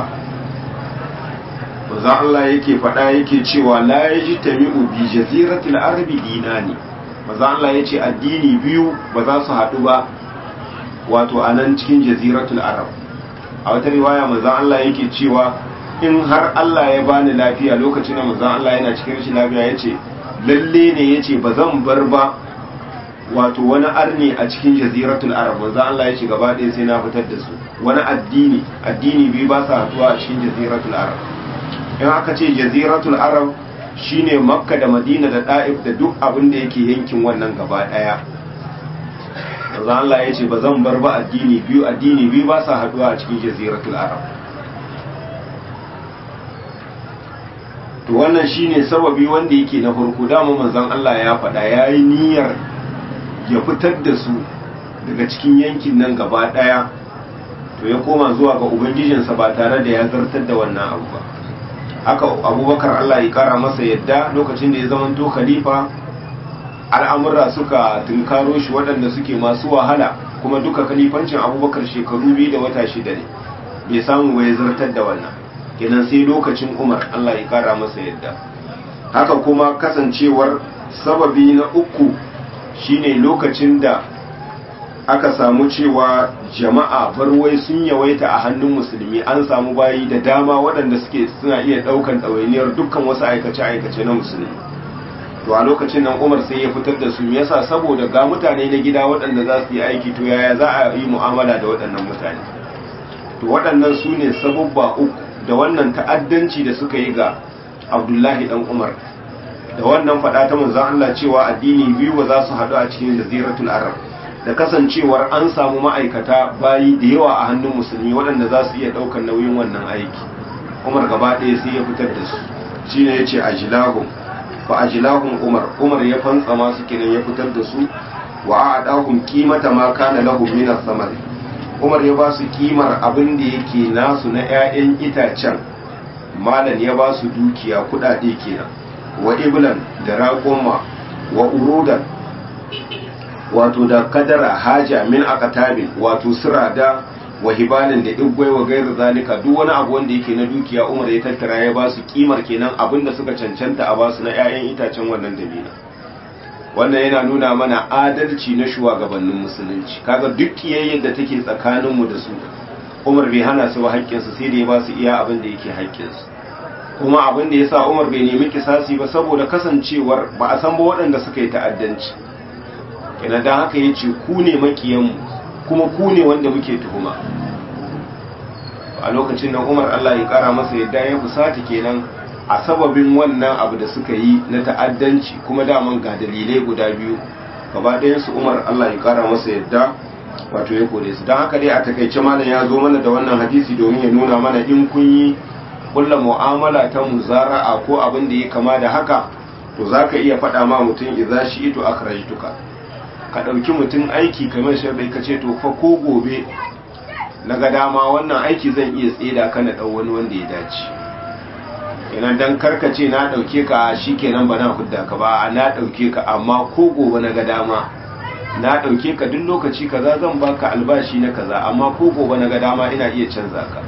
manzon Allah yake faɗa yake cewa la yajtami'u bi jaziratil arabi dinani manzon Allah yace addini biyu ba za su haɗu ba wato a nan cikin jaziratul arab a wata riwaya manzon Allah yake cewa in har Allah ya bani lafiya lokacin da manzon Allah yana cikin rashin lafiya yace lalle ne yace ba zan bar ba wato wani arni a cikin jaziratul arab manzon Allah yace gaba ɗaya sai na fitar da su wani addini addini biyu ba sa haɗuwa a cikin jaziratul arab in aka ce jaziratul arab shine makka da madina da da'if da duk abin da yake yankin wannan gaba ɗaya manzon Allah yace ba zan bar ba addini biyu addini biyu ba sa haɗuwa a cikin jaziratul arab to wannan shine sababi wanda yake na farko dama manzon Allah ya faɗa yayi niyyar ya fitar da su daga cikin yankin nan gaba ɗaya to ya koma zuwa ga ubangijinsa ba tare da ya zartar da wannan abu ba haka abubakar Allah ya kara masa yadda lokacin da ya zamanto khalifa al'amura suka tunkaro shi waɗanda suke masu wahala kuma duka khalifancin abubakar shekaru biyu da wata shida ne bai samu bai zartar da wannan kenan sai lokacin umar Allah ya kara masa yadda haka kuma kasancewar sababi na uku shine lokacin da aka samu cewa jama'a barwai sun yawaita a hannun musulmi an samu bayi da dama waɗanda suke suna iya ɗaukan ɗawainiyar dukkan wasu aikace-aikace na musulmi to a lokacin nan umar sai ya fitar da su yasa saboda ga mutane na gida waɗanda za su yi aiki to yaya za a yi mu'amala da waɗannan mutane to waɗannan su ne sabubba uku da wannan ta'addanci da suka yi ga abdullahi dan umar da wannan faɗa ta manzon Allah cewa addini biyu ba za su haɗu a cikin jaziratul arab da kasancewar an samu ma'aikata bayi da yawa a hannun musulmi waɗanda za su iya ɗaukar nauyin wannan aiki umar gaba ɗaya sai ya fitar da su shine ya ce ajilahum fa ajilahum umar umar ya fantsa masu kenan ya fitar da su wa a'adahum qimata ma kana lahum min as-samari umar ya ba su kimar abin da yake nasu na 'ya'yan itacen malan ya ba su dukiya kudade kenan wa iblan da raƙoma wa urudan wato da kadara haja min akatabin wato sirada wa hibalin da igwai wa gairu zalika duk wani abu wanda yake na dukiya umar ya tattara ya ba su kimar kenan abin da suka cancanta a ba su na 'ya'yan itacen wannan dabina wannan yana nuna mana adalci na shugabannin musulunci kaga duk kiyayyar da take tsakaninmu da su umar bai hana su haƙƙinsu sai da ya ba su iya abin da yake haƙƙinsu kuma abin da ya sa umar bai nemi kisasi ba saboda kasancewar ba a san ba waɗanda suka yi ta'addanci yana da haka ya ce ku ne makiyanmu kuma ku ne wanda muke tuhuma a lokacin nan umar allah ya kara masa yadda ya fusata kenan a sababin wannan abu da suka yi na ta'addanci kuma daman ga dalilai guda biyu gaba su umar allah ya kara masa yadda wato ya kore su don haka dai a takaice malam ya zo mana da wannan hadisi domin ya nuna mana in kun yi kulla mu'amala ta muzara'a ko abin da ya kama da haka to za ka iya faɗa ma mutum idza shi ito akhrajtuka ka ɗauki mutum aiki kamar sharɗai ka ce to fa ko gobe na ga dama wannan aiki zan iya tseda ka na ɗau wani wanda ya dace kenan dan karkace na ɗauke ka shi kenan ba na hudda ka ba na ɗauke ka amma ko gobe na ga dama na ɗauke ka duk lokaci kaza zan baka albashi na kaza amma ko gobe na ga dama ina iya canza ka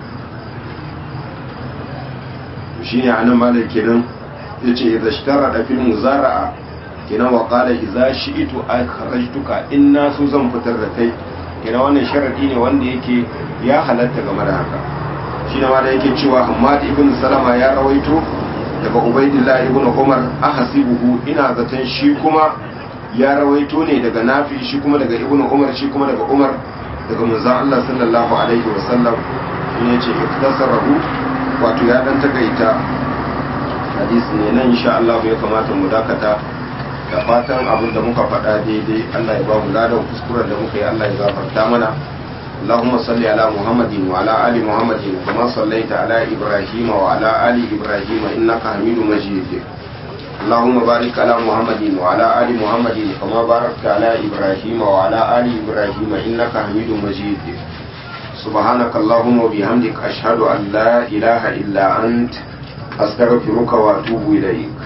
shi ne anan malam kenan ya ce idza shtara da fil muzara'a kenan wa qala idza shi'tu akhrajtuka in na so zan fitar da kai kenan wannan sharadi ne wanda yake ya halatta game da haka shi ne malam yake cewa Hammad ibn Salama ya rawaito daga Ubaidillah ibn Umar ahasibuhu ina zaton shi kuma ya rawaito ne daga Nafi shi kuma daga Ibn Umar shi kuma daga Umar daga manzon Allah sallallahu alaihi wasallam shi ne ce iktasarahu wato ya dan takaita hadisi ne nan insha Allah ya kamata mu dakata da fatan abin da muka faɗa daidai Allah ya ba mu ladan kuskuren da muka yi Allah ya gafarta mana اللهم صل على محمد وعلى آل محمد كما صليت على إبراهيم وعلى آل إبراهيم إنك حميد مجيد اللهم بارك على محمد وعلى آل محمد كما باركت على إبراهيم وعلى آل إبراهيم إنك حميد مجيد سبحانك اللهم وبحمدك أشهد أن لا إله إلا أنت أستغفرك وأتوب إليك